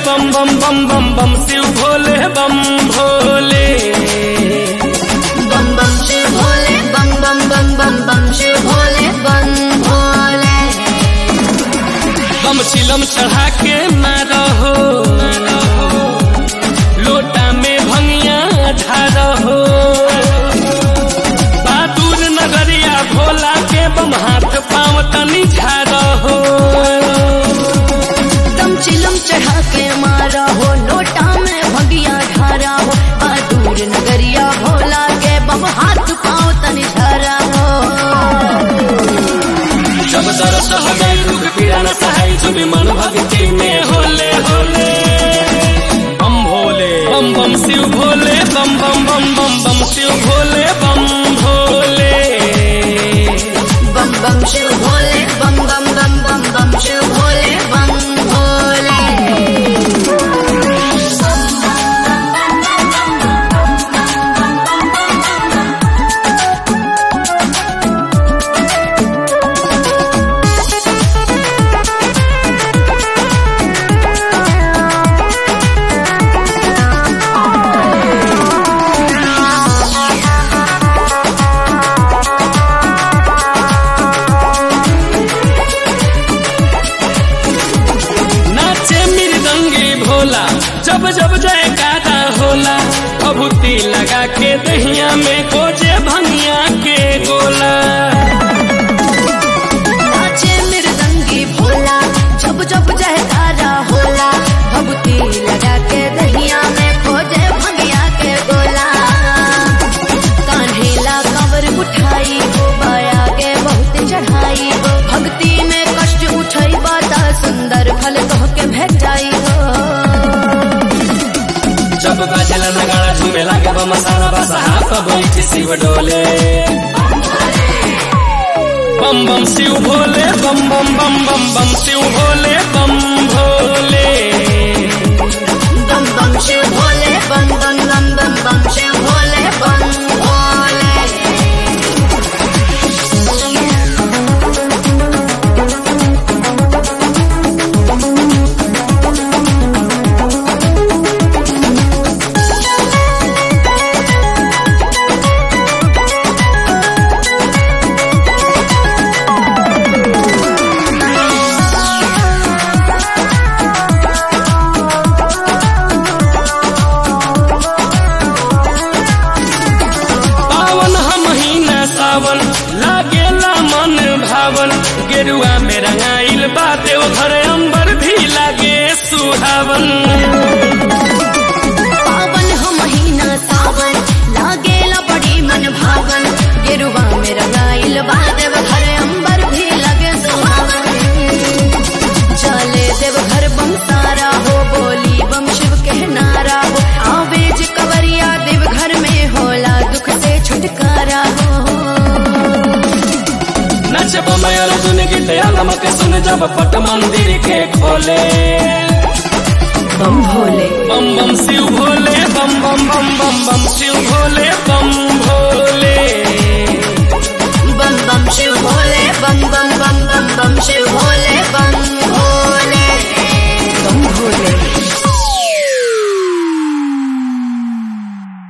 बम बम बम बम बम शिव भोले बम भोले बम बम शिव भोले बम बम बम बम बम शिव भोले बम भोले बम चिलम चढ़ा के मारो हो लोटा में भंगिया ढारो हो बहादुर नगरिया भोला के बम हाथ पाँव तनी झारो हो दम चिलम चढ़ा के मारा हो लोटा में भगिया ढारा हो बहादुर नगरिया भोला के बम हाथ पाँव तनि झरा हो जब दरस हो गई दुख पीड़ा न सहाय जुबी मन भक्ति में होले होले बम भोले बम बम शिव भोले बम बम बम बम बम शिव भोले बम भोले बम बम शिव भोले बम बम बम बम बम शिव भोले बम भोले नाचे मृदंगी भोला जब जब जयकारा होला भभूति लगा के दहिया में गोजे भंगिया के गोला नाचे मृदंगी भोला जब जब जयकारा होला भभूति लगा के दहिया में खोजे भंगिया के गोला कान्हेला कंवर उठाई हो बाया के बहुत चढ़ाई हो भक्ति में कष्ट उठई बाता सुंदर फल कह के भेटाई हो जब बाजला नगाड़ा झूमे लागे बम सारा बसहा पर बैठ शिव डोले बम बम शिव भोले बम बम बम बम बम शिव भोले बम भोले बम बम शिव भोले बम बम बम बम बम शिव भोले बम भोले पावन हम महीना सावन लागेला मन भावन गेरुआ में रंगाइल बा देव घर अंबर भी लागे सुहावन पावन हो महीना सावन लागेला बड़ी मन भावन गेरुआ में रंगाइल बा देव घर अंबर भी लगे सुहावन चले देव घर बम सारा हो बोली बम शिव के नारा हो आवेज कवरिया देव घर में होला दुख से छुटकारा हो नच बमय अर्जुन गीत आलम के सुन जब पट मंदिर के खोले बम भोले बम बम शिव भोले बम बम बम बम बम शिव भोले बम भोले बम बम शिव भोले बम बम बम बम बम शिव भोले